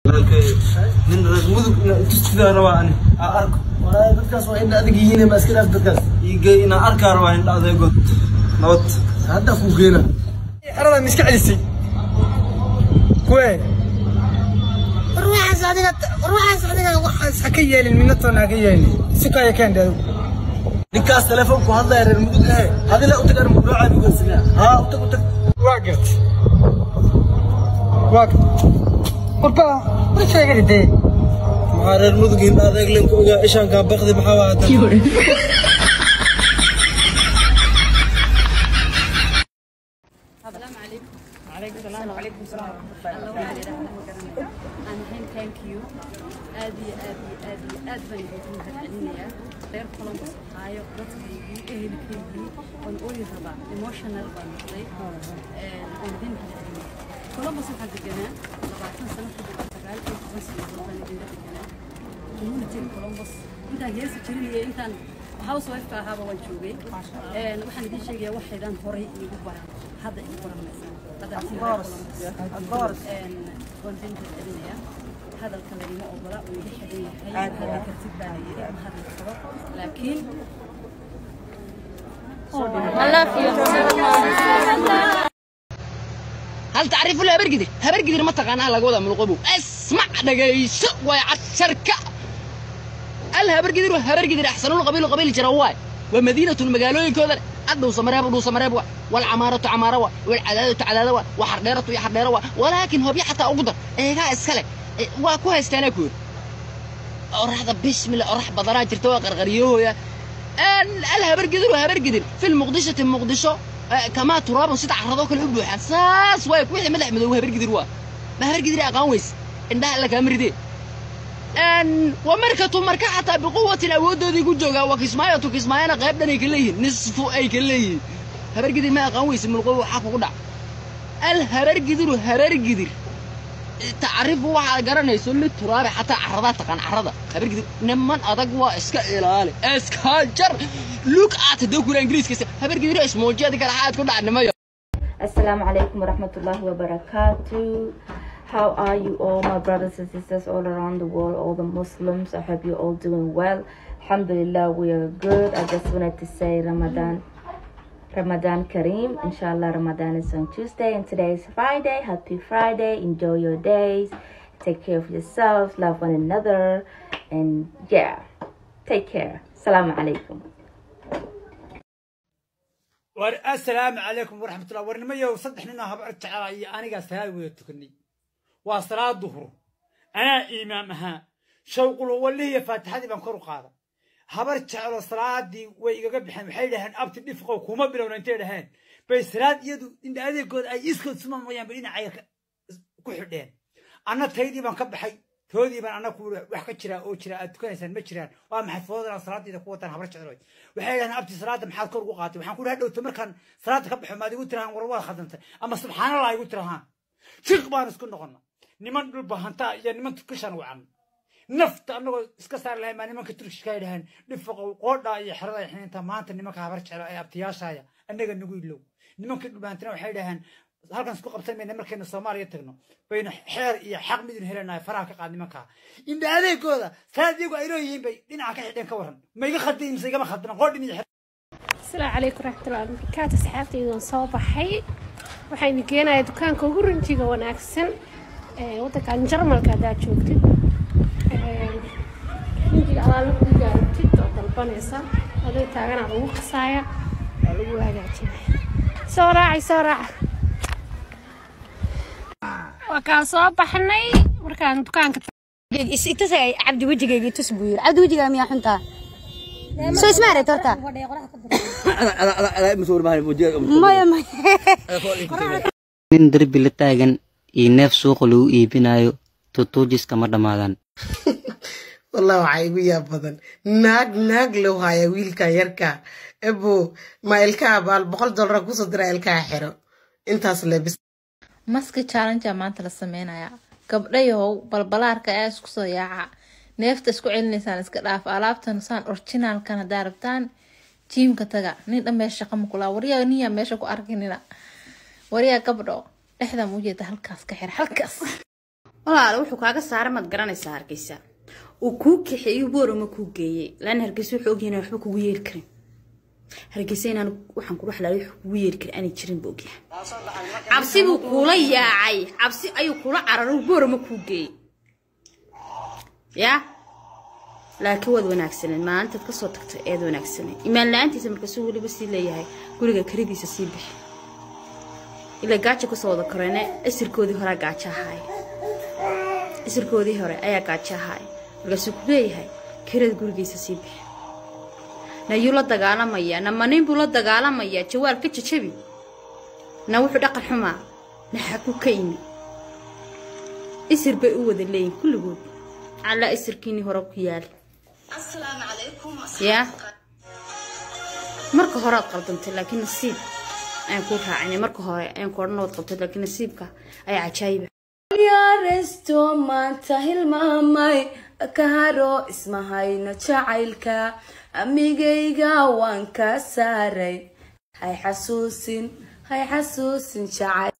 nin reer mudug tusidaa rabaa ani aa arko walahi dadkaas waa indha adag yihiin ma iska dhaaf dadkaas iigey inaa arkaa rabaa indha adeegood nabad hadda kuu geena xeradaa ma iska celisay kuwe ruuxaas adiga ruuxaas adiga waxaas ha ka yeelin minatoona ha ka yeelin si kaya keendhe ninkaas telefoonku hadlaya reer mudug ehe adila utagan mudooca ugasinaa haa utag utag waa gart waa gart warba ma sheegani dee maxaa reer mudug indha adeeg len ku ogaa ishaankaa bakdi maxaa waa hadda السلام عليكم وعليكم السلام وعليكم السلام أنا هين ثانك يو آدي آدي آدي آد بان يجيكم هالعنية غير كولومبس هايو dadkaygii ehelkaygii waan ooyi rabaa emotional baan noqday aan idin hadlay columbus waxaa deganaa labaatan sano ku dhow sagaal iyo toban sanadood baan idinla deganaa community columbus intaan heesi jirin iyo intaan housewife ka ahaaba waan joogay waxaan idin sheegayaa waxaydan horay iigu baran hadda igu baranaysaa waan idin celinayaa hadalka laguma ogola uu iga xidhan yahay hadda kartid baa la yidhi ma hadli karo laakiin هل تعرفوا له هبرقدر هبرقدر ما تقانا على قوضة من القبو اسمع دقيس ويعشرك الهبرقدر وهبرقدر احسن القبيل وقبيل جرواي ومدينة المقالوين كذا أدو سمراب ودو سمراب والعمارة عمارة والعدادة عدادة وحرديرة يا حرديرة ولكن هو حتى أقدر إيه اسكالك واكوها استانكور أروح هذا بسم الله أروح بضرات جرتوا غرغريوه يا الهبرقدر وهبرقدر في المقدشة المقدشة كما تراب سيد عرضوك الحب حساس وايك وحي ملح مدو هبر قدر وا ما هبر قدر اقاويس عندها لك امر دي ان ومركة مركة حتى بقوة الأود دي كو جوغا وكسمايا تو كسمايا قيب دني كليه نصف اي كليه هبر قدر ما اقاويس من القوة حق قدع الهبر قدر هبر قدر تعرف waxa garanayso mid turaabe xataa carrada taqaan carrada habar gidib niman adag waa iska ilaali iska jar look at the kula ingiriiska habar gidib ismoojiyada kala xaad ku dhacnimayo Assalamu alaikum warahmatullahi wabarakatuh. How are you all, my brothers and sisters all around the world, all the Muslims? I hope you're all doing well. Alhamdulillah, we are good. I just wanted to say Ramadan, Ramadan Kareem. Inshallah, Ramadan is on Tuesday, and today is Friday. Happy Friday. Enjoy your days. Take care of yourselves, love one another, and yeah, take care. Assalamu alaikum. war assalaamu calaykum waraxmatullah warnimayow saddex nin oo habar jecela iyo anigaa salaad wada tukanay waa salaad duhur anaa imaam ahaa shawqul wallihiiyo faatixadii baan kor u qaada habar jecelo salaadii way igaga bixeen waxay dhaheen abti dhifqow kuma bilowna intay dhaheen bay salaad iyadu indha adeegooda ay iskood suma mooyaan bay dhinacaya ku xidheen anna taydii baan ka baxay toodii baan anna ku wax ka jira oo jira aad tukanaysaan ma jiraan waa maxay foodana salaadayda ku wataan habar jecloy waxay dhahdeen abti salaada maxaad kor ugu qaatay waxaan ku dhaha dhowta markaan salaada ka baxo maad igu tirahaan war waad khadantay ama subxaanallah igu tirahaan jiq baan isku noqonna niman dhul bahantaa iyo niman turkishan wacan nafta annagoo iska saari lahayn baa nimanka turkishka ay dhaheen dhifaqow qoodhaa iyo xerada ay xiniinta maanta nimanka habar jeclo ee abtiyaashaaya annaga nagu ilow nimankii dhulbahantina waxay dhaheen halkan isku qabsan mayna markaynu soomaaliya tagno baynu xeer iyo xaq midun helanahay faraha ka qaad nimankaa indha adeegooda salaad iyagu ay leeyihiin bay dhinaca ka xidheen ka waran ma iga khaldin mise igama khaldina qoodhin iyo asalaamu calaykum waraxmatullahi wabarakaatu asxaabtayda waan soo baxay waxaan geenayaa dukaanka ugu runjiga wanaagsan ee waddankan jarmalka haddaad joogtid runjiga alaala ku gaartid oo dalbanaysa adoo taaganaa lagu qasaaya waa lagu hagaajinaya soo raacay soo raaca waa kaan soo baxnay markaan dukaanka itasagay cabdi wejigayga tus buu yiri cabdi wejigaa miyaa xuntaa soo isma aragta horta maya maya nin derbi la taagan iyo neef suuqa lagu iibinayo tutuujiska ma dhammaadaan wallah waxaa igu yaab badan naag naag loo haya wiilka yarka ebo ma ilkaha baal boqol dollar kusoo dira ilkaha xiro intaas lebis maski challenge maanta la sameynaya gabdhayahow balbalaarka ayaa isku soo yaaca neefta isku celinaysaan iska dhaaf alaabtan saan orginaalkan haddaa rabtaan jiimka taga nin dhan meesha shaqa makulaa waryaa niyaa meesha ku arkinina waryaa gabdho dhexda muujeeda halkaas ka xira halkaas walaale wuxuu kaaga saara maad garanaysaa hargeysa uu kuu kaxeeyo boorama kuu geeyey laana hargeysa wuxuu ogyahay inaan waxba kugu yeeri karin hargeysa inaan waxaan kula xalaali wax kugu yeeri karin aanay jirin buu ogyahay cabsi buu kuula yaacay cabsi ayuu kula cararay boorama kuu geeyey yaa laakiin waad wanaagsaneed maalintaad kasoo tagtay eed wanaagsaneed imaan la-aantiisa markaasuu weliba sii leeyahay guriga karidiisa sii bixi ilaa gaajo kasoo wada koreene isirkoodii horea gaajo ahaay isirkoodii hore ayaa gaajo ahaay markaasuu ku leeyahay kirada gurigiisa sii bixi nayuu la dagaalamayaa na manin buu la dagaalamayaa jawaal ka jajabi na wuxuu dhaqan xumaa na xagu ka imi isir bay u wada leeyihin kulligood calaa isirkiinii hore ku yaali yaa marka hore aad qaldantay laakiin nasiib ayaan kuu raacinay marka hore ayaan ku odhan waad qabtay laakiin nasiibka ayaa cajaayiba yaresto maanta hilmaamay ka haro ismahayno jacaylka amigayga waan ka saaray hay xasuusin hay xasuusin jacayl